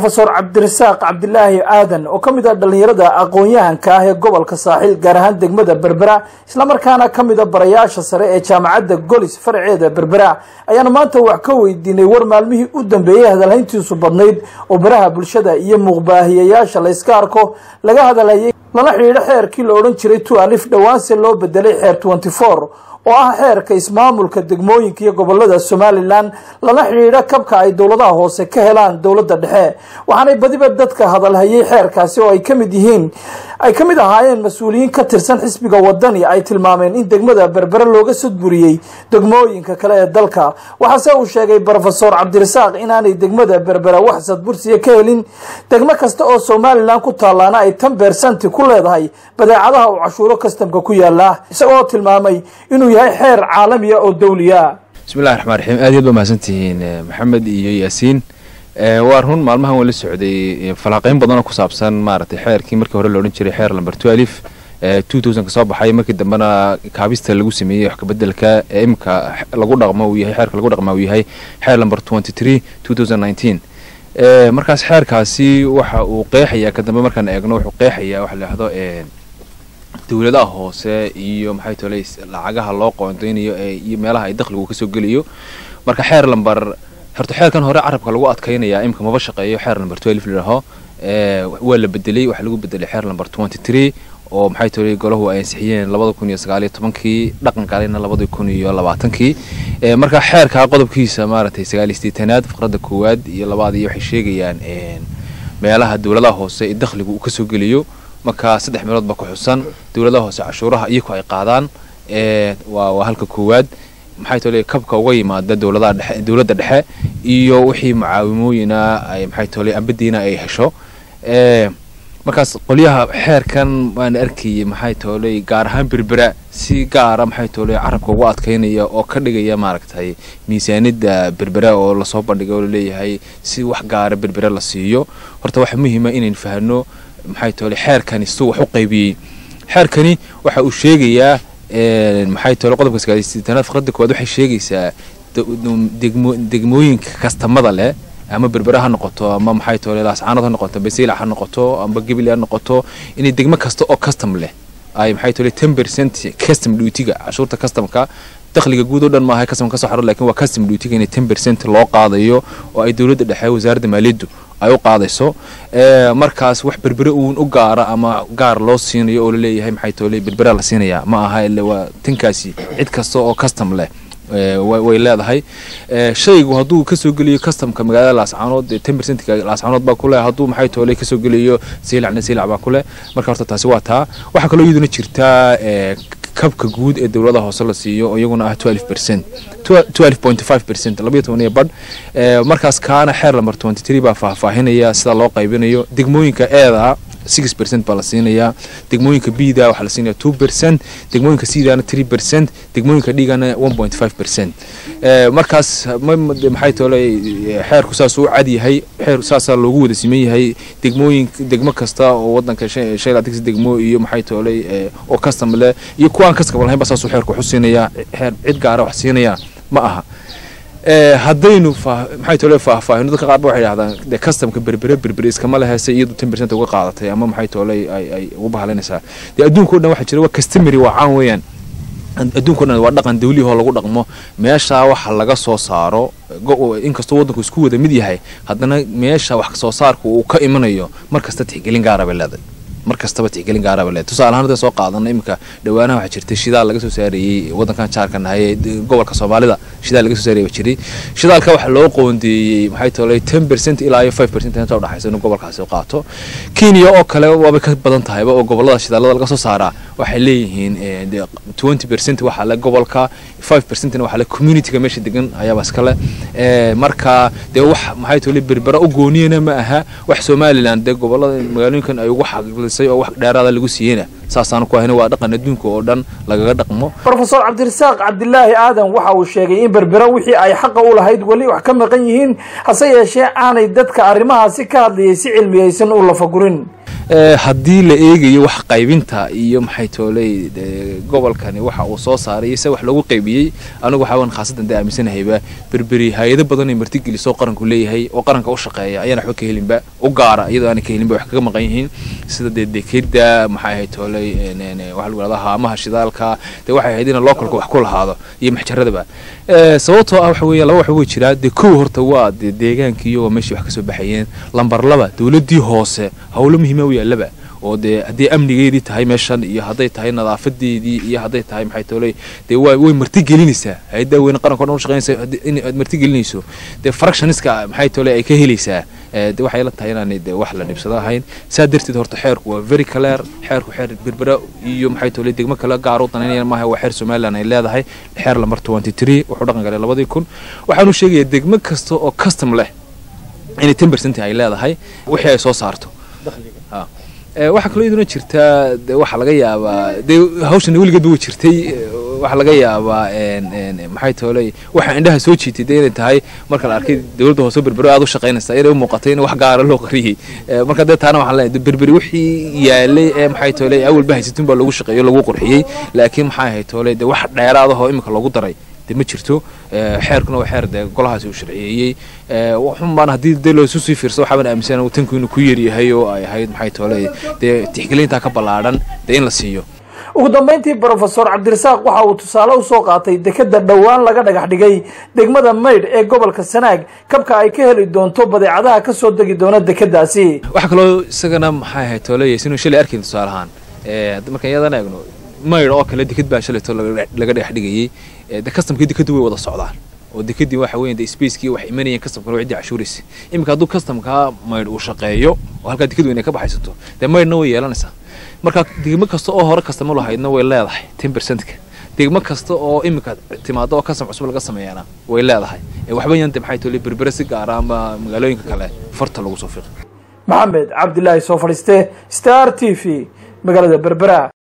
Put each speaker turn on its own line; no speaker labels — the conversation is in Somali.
rofeor cabdirasaaq cabdilaahi aadan oo ka mid ah dhallinyarada aqoon-yahanka ah ee gobolka saaxiil gaar ahaan degmada berbera islamarkaana ka mid a barayaasha sare ee jaamacadda golis faraceeda berbera ayaanu maanta wax ka weydiinay war maalmihii u dambeeyey hadalhayntiisu badnayd oo baraha bulshada iyo muuqbaahiyayaasha layska arko laga hadalhayay lala xidhiidho xeerkii la odhan jiray tu alif dhowaanse loo bedelay xeer tenty four oo ah xeerka ismaamulka degmooyinka iyo gobolada somalilan lala xidhiidho kabka ay dowladaha hoose ka helaan dowladda dhexe waxaanay badiba dadka hadalhayay xeerkaasi oo ay ka mid yihiin ay ka mid ahaayeen mas-uuliyiin ka tirsan xisbiga wadani ay tilmaameen in degmada berbere looga sudburiyey degmooyinka kale ee dalka waxaase uu sheegay rofesor cabdirasaaq inaanay degmada berbera wax sadbursiya ka helin degmo kasta oo somalilan ku taallaana ay tan beersanti ku leedahay badeecadaha uu cashuuro kastamka ku yaala isagoo tilmaamay inuu yahay xeer caalamiya oo dawliya
bismillahi raxmaan raxiim aad iyaad ba mahadsantihiin maxamed iyo yaasiin waa run maalmahan waan la socday falaaqeyn badanoo ku saabsan maaragtay xeerkii markii hore la odhan jiray xeer lamber twelve two thousand ka soo baxay markii dambena kaabista lagu sameeyey wax kabedelka ee imika lagu dhaqmo uu yahay xeerka lagu dhaqma uu yahay xeer lamber twenty three two thousand nineteen markaas xeerkaasi waxa uu qeexayaa ka dambe markaan eegno wuxuu qeexayaa waxa la yidhahdo dowladaha hoose iyo maxay tolay lacagaha loo qoondeynayo iyo meelaha ay dakhligu kasoo geliyo marka xeer lamber horta xeerkan hore carabka lagu adkaynayaa imika maba shaqeeyo xeer lamber twelve ladhaho waa la bedelay waxaa lagu bedelay xeer lamber twenty three oo maxay tolay golahu ay ansixiyeen labada kun iyo sagaaliyo tobankii dhaqan galena labada kun iyo labaatankii marka xeerkaa qodobkiisa maaragtay sagaaliyo sideetanaad faqradda koowaad iyo labaad iyo waxay sheegayaan meelaha dowladaha hoose ee dakhligu uu kasoo geliyo marka saddex meelood ba ku xusan dowladaha hoose cashuuraha iyaku ay qaadaan waa waa halka koowaad maxay tole kabka uga yimaada dowladaha dhexe dowladda dhexe iyo wixii mucaawimooyina ay maxay tole ambadiina ay hesho markaas qolyaha xeerkan waan arkayay maxay tooley gaar ahaan berbera si gaara maxay tooley carabka ugu adkaynaya oo ka dhigaya maaragtay miisaanida berbera oo lasoo bandhigay oo laleeyahay si wax gaara berbera la siiyo horta waxa muhiima inaynu fahno maxay toole xeerkani siduu wax u qaybiyey xeerkani waxa uu sheegayaa maxay toole qodobka sagaaliysitanaad faqradda koowaad waxay sheegaysaa degmo degmooyinka kastamada leh ama berbera ha noqoto ama maxay toole laascaanood ha noqoto basiilac ha noqoto amba gebile ha noqoto inay degmo kasta oo custom leh ay maxay toole ten percent custom duty-ga cashuurta customka dakhliga guud oo dhan maaha custom ka soo xaro lakin waa custom duty-ga inay ten percent loo qaadayo oo ay dowladda dhexe wasaaradda maaliyaddu ay u qaadayso markaas wax berbere uun u gaara ama gaar loo siinayo oo laleeyahay maxay toole berbera la siinaya ma aha ile waa tinkaasi cid kasta oo custom leh way leedahay shaygu hadduu kasoo geliyo customka magaalada laascaanood ten percentka laascaanood baa kuleh hadduu maxay toole kasoo geliyo siilacna siilac baa kuleh marka horta taasi waa taa waxaa kaloo iyaduna jirtaa kabka guud ee dowlada hoose la siiyo oo iyaguna ah twelve percent twelve point five percent labayo tobaniyo badh markaas kaana xeer lamber twenty three baa faahfaahinaya sida loo qaybinayo degmooyinka eeda six percent baa la siinayaa degmooyinka bda waxaa la siinaya two percent degmooyinka cdana three percent degmooyinka dhigana one point five percent markaas maxay toole xeerku saas u cad yahay xeer saasaa loogu wada siman yahay degmooyin degmo kasta oo wadanka shan laatix degmo iyo maxay toole oo custom leh iyo kuwaan custom lahayn ba saasuu xeerku waxu siinayaa xeer cid gaara wax siinaya ma aha haddaynu maxay tole faahfaahino dadka qaar ba waxay dhahdaan dee customka berbere berbere iskama lehese iyadu ten percent uga qaadatay ama maxay tole ay ay ugu bahalinaysaa dee adduunka o dhan waxaa jira waa customary waa caan weeyaan adduunka o dhan waa dhaqan dawlihoo lagu dhaqmo meeshaa waxa laga soo saaro inkastoo waddanku isku wada mid yahay haddana meesha wax soo saarku uu ka imanayo mar kasta tixgelin gaara bay leedahay mar kastaba tixgelin gaaraba le tusaale ahaan hadda soo qaadana iminka dhawaanaha waxaa jirtay shidaal laga soo saarayey waddankan jaarka nahay ee gobolka soomaalida shidaal laga soo saaraya jiray shidaalka waxaa loo qoondeeyey maxay tolay ten percent ilaa iyo five percent inta udhaxaysa inuu gobolkaasi u qaato kenya oo kale waabay ka badan tahayba oo gobolada shidaalada laga soo saaraa waxay leeyihiin twenty percent waxaa le gobolka five percentna waxaa le communityga meesha degan ayaaba iskale marka dee wax maxay tolay berbera u gooniyana ma aha wax somaliland dee gobolada magaalooyinkan ay ugu xaqiiqlisay oo wax dheeraada lagu siiyeyna saasaanu ku ahayna waa dhaqan adduunka oo dhan lagaga dhaqmo
rofesor cabdirasaaq cabdilaahi aadan waxa uu sheegay in berbera wixii ay xaqa u lahayd weli wax ka maqan yihiin hase yeeshee aanay dadka arrimahaasi ka hadlayay si cilmiyaysan u lafagurin
haddii la eegayo wax qaybinta iyo maxay tooley gobolkani waxa uu soo saaray iyo se wax loogu qaybiyey anigu waxaawan khaasadan dee aaminsanahayba berberi hay-ado badan ay martigelisoo qaranku leeyahay oo qaranka u shaqeeya ayaan waxba ka helinba u gaara iyadoo aanay ka helinba wax kaga maqan yihiin sida dee dekeda maxay ahayd tooley waxa lagu hahdaa haamaha shidaalka dee waxay ahayd in localka wax ku lahaado iyo maxjaradaba sababtoo ah waxa weeye laba wax way jiraa dee kow horta waa dee deegaankii iyagoo meeshii wax kasoo baxayeen lambar laba dowladdii hoose howlo muhiima u yaallaba oo dee haddii amnigeedii tahay meeshan iyo hadday tahay nadaafadeedii iyo hadday tahay maxay tooley dee way way martigelinaysaa hay-adda weyne qaranka o dhan u shaqeynaysa in aad martigelinayso dee fractioniska maxay tooley ay ka helaysaa de waxay la tahay inaanay de wax la dhibsado ahayn saa darteed horta xeerku waa very clear xeerku xeer berbera iyo maxay tooley degmo kale gaar u danaynaya maaha waa xeer somaliland ay leedahay xeer lamber twenty three wuxuu dhaqan galay labadii kun waxaanu sheegayaa degmo kasta oo custom leh inay ten percent ay leedahay wixii ay soo saarto waxaa kaloo iyaduna jirtaa de waxaa laga yaabaa dee hawshan weligeedba way jirtay waxaa laga yaabaa maxay tooley waxaa indhaha soo jiitay dee inay tahay marka la arkay dowladda hoose berberi aad u shaqaynaysa inay u muuqatay in wax gaara loo qariyey marka dee taana waxaan leenahay berberi wixii yaalay ee maxay tooley awalba haysatun baa lagu shaqeeyo lagu qurxiyey laakiin maxay ahayd tooley dee wax dheeraadahoo imika lagu daray de ma jirto xeerkuna waa xeer dee golahaasi uu sharciyeeyey waxunbaan haddii dee loosu sii fiirso waxaaban aaminsan tanku inuu ku yaryahay oo ay ahayd maxay tooley dee tixgelintaa ka ballaadhan dee in la siiyo
ugu dambeyntii brofesor cabdirasaaq waxa uu tusaale usoo qaatay dekeda dhowaan laga dhagax dhigay degmada maydh ee gobolka sanaag kabka ay ka heli doonto badeecadaha kasoo degi doona dekedaasi
waxaa kaloo isagana maxay ahayd tooley sinuu shalay arkayn tusaalahaan markaan iyadan eegno maydh oo kale deked baa shalayto laga dhagax dhigayey de customkii dekadu way wada socdaan oo dekadii waxa weeye de spacekii wax imanayeen customkana ciddii cashuuraysa iminka hadduu customkaa maydh uu shaqeeyo oo halkaa dekadu inay ka baxaysato dee maydhna way yeelanaysaa marka degmo kasta oo hore kastama lahaydna way leedahay ten percentka degmo kasta oo iminka timaado oo custom cusub laga sameeyana way leedahay waxba yante maxay tole berbere si gaara ama magaalooyinka kale farta lagu soo fiiqi
maxamed cabdilaahi soo fadhiiste star t v magaalada berbera